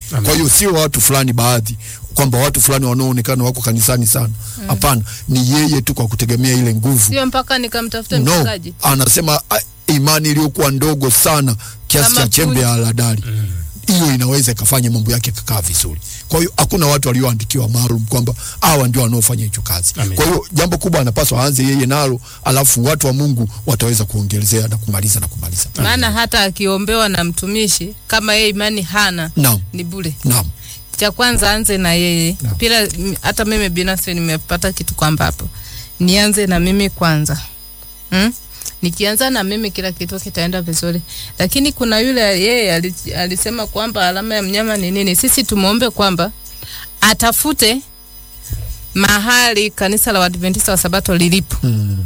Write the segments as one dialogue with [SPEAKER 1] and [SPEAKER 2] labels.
[SPEAKER 1] Amen.
[SPEAKER 2] Kwa hiyo sio watu fulani baadhi kwamba watu fulani wanaoonekana wako kanisani sana. Hapana, ni yeye tu kwa kutegemea ile nguvu.
[SPEAKER 3] sio mpaka nikamtafuta
[SPEAKER 2] No,
[SPEAKER 3] mchungaji
[SPEAKER 2] anasema ah, imani iliyokuwa ndogo sana kiasi
[SPEAKER 3] Kama
[SPEAKER 2] cha chembe
[SPEAKER 3] punje.
[SPEAKER 2] ya haradali hiyo inaweza ikafanya mambo yake kakaa vizuri. Kwa hiyo hakuna watu walioandikiwa maalum kwamba hawa ndio wanaofanya hicho kazi.
[SPEAKER 1] Amen.
[SPEAKER 2] Kwa hiyo jambo kubwa anapaswa aanze yeye nalo, alafu watu wa Mungu wataweza kuongelezea na kumaliza na kumaliza.
[SPEAKER 3] maana hata akiombewa na mtumishi kama yeye imani hana
[SPEAKER 2] Naam,
[SPEAKER 3] ni bure
[SPEAKER 2] naam,
[SPEAKER 3] cha kwanza anze na yeye
[SPEAKER 2] Naam.
[SPEAKER 3] pila m- hata mimi binafsi nimepata kitu kwamba hapo nianze na mimi kwanza hmm? nikianza na mimi kila kitu kitaenda vizuri lakini kuna yule yeye ali- alisema kwamba alama ya mnyama ni nini sisi tumwombe kwamba atafute mahali kanisa la Waadventista wa Sabato lilipo
[SPEAKER 2] mm.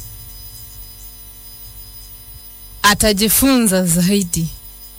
[SPEAKER 3] atajifunza zaidi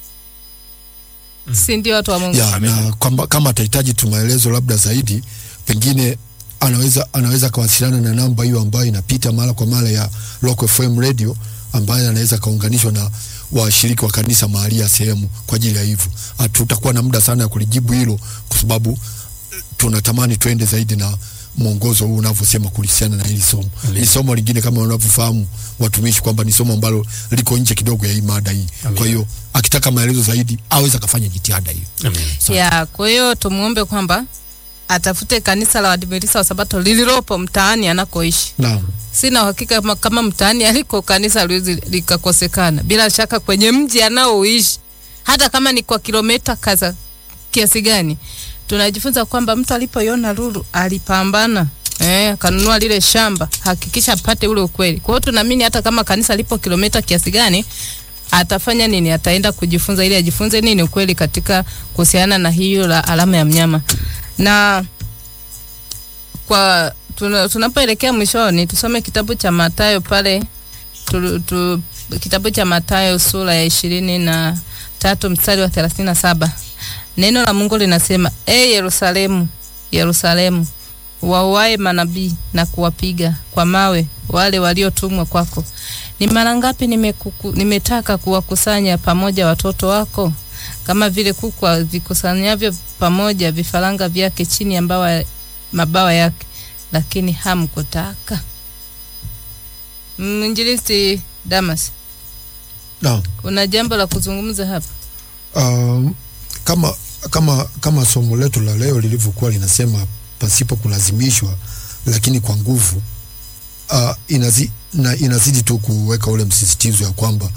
[SPEAKER 3] si ndio watu wa Mungu
[SPEAKER 2] ya,
[SPEAKER 1] Amen.
[SPEAKER 2] na kwamba kama atahitaji tu maelezo labda zaidi, pengine anaweza anaweza akawasiliana na namba hiyo ambayo inapita mara kwa mara ya Rock FM Radio ambayo anaweza akaunganishwa na washiriki wa kanisa mahali ya sehemu kwa ajili ya hivyo. Hatutakuwa na muda sana ya kulijibu hilo kwa sababu eh, tunatamani twende zaidi na mwongozo huu unavyosema kuhusiana na hili somo.
[SPEAKER 1] Amen.
[SPEAKER 2] Ni somo lingine kama wanavyofahamu watumishi kwamba ni somo ambalo liko nje kidogo ya hii mada hii.
[SPEAKER 1] Amen.
[SPEAKER 2] Kwa hiyo akitaka maelezo zaidi aweza akafanya jitihada hiyo.
[SPEAKER 1] Amen.
[SPEAKER 3] ya kwa hiyo tumuombe kwamba atafute kanisa la Waadventista wa Sabato lililopo mtaani anakoishi.
[SPEAKER 2] Naam.
[SPEAKER 3] Sina uhakika kama, kama mtaani aliko kanisa liwezi likakosekana, bila shaka kwenye mji anaoishi, hata kama ni kwa kilomita kaza kiasi gani, tunajifunza kwamba mtu alipoiona lulu alipambana Eh, kanunua lile shamba, hakikisha apate ule ukweli. Kwa hiyo tunaamini hata kama kanisa lipo kilomita kiasi gani, atafanya nini? Ataenda kujifunza ili ajifunze nini ukweli katika kuhusiana na hiyo la alama ya mnyama. Na kwa tuna, tunapoelekea mwishoni tusome kitabu cha Mathayo pale tu, tu, kitabu cha Mathayo sura ya ishirini na tatu mstari wa thelathini na saba. Neno la Mungu linasema, e Yerusalemu, Yerusalemu, wauae manabii na kuwapiga kwa mawe wale waliotumwa kwako. Ni mara ngapi nimekuku, nimetaka kuwakusanya pamoja watoto wako kama vile kuku vikusanyavyo pamoja vifaranga vyake chini ya mbawa, mabawa yake, lakini hamkutaka. Mwinjilisti Damas,
[SPEAKER 2] Naam.
[SPEAKER 3] kuna jambo la kuzungumza hapa?
[SPEAKER 2] Um, kama kama kama somo letu la leo lilivyokuwa linasema pasipo kulazimishwa lakini kwa nguvu uh, inazi, na, inazidi tu kuweka ule msisitizo ya kwamba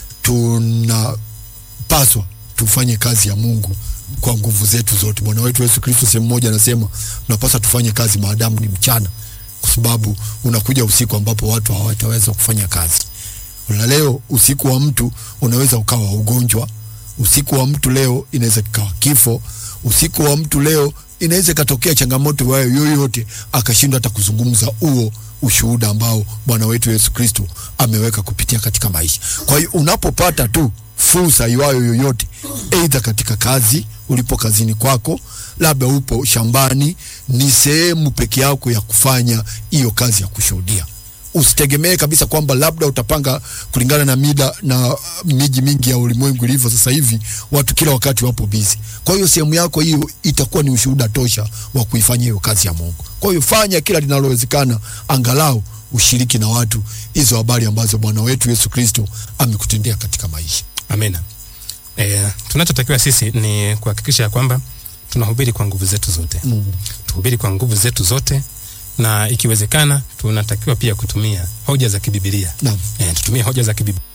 [SPEAKER 2] tunapaswa tufanye kazi ya Mungu kwa nguvu zetu zote. Bwana wetu Yesu Kristo sehemu moja anasema tunapaswa tufanye kazi maadamu ni mchana, kwa sababu unakuja usiku ambapo watu hawataweza kufanya kazi. Na leo usiku wa mtu unaweza ukawa ugonjwa, usiku wa mtu leo inaweza kikawa kifo, usiku wa mtu leo inaweza ikatokea changamoto wayo yoyote, akashindwa hata kuzungumza huo ushuhuda ambao Bwana wetu Yesu Kristo ameweka kupitia katika maisha. Kwa hiyo unapopata tu fursa iwayo yoyote, aidha katika kazi, ulipo kazini kwako, labda upo shambani, ni sehemu peke yako ya kufanya hiyo kazi ya kushuhudia usitegemee kabisa kwamba labda utapanga kulingana na mida na uh, miji mingi ya ulimwengu ilivyo sasa hivi, watu kila wakati wapo bizi. Kwa hiyo sehemu yako hiyo itakuwa ni ushuhuda tosha wa kuifanya hiyo kazi ya Mungu. Kwa hiyo fanya kila linalowezekana, angalau ushiriki na watu hizo habari ambazo Bwana wetu Yesu Kristo amekutendea katika maisha.
[SPEAKER 1] Amina. E, tunachotakiwa sisi ni kuhakikisha ya kwamba tunahubiri kwa nguvu zetu zote
[SPEAKER 2] Mm.
[SPEAKER 1] tuhubiri kwa nguvu zetu zote na ikiwezekana tunatakiwa pia kutumia hoja za kibibilia
[SPEAKER 2] Naam.
[SPEAKER 1] e, tutumie hoja za kibibilia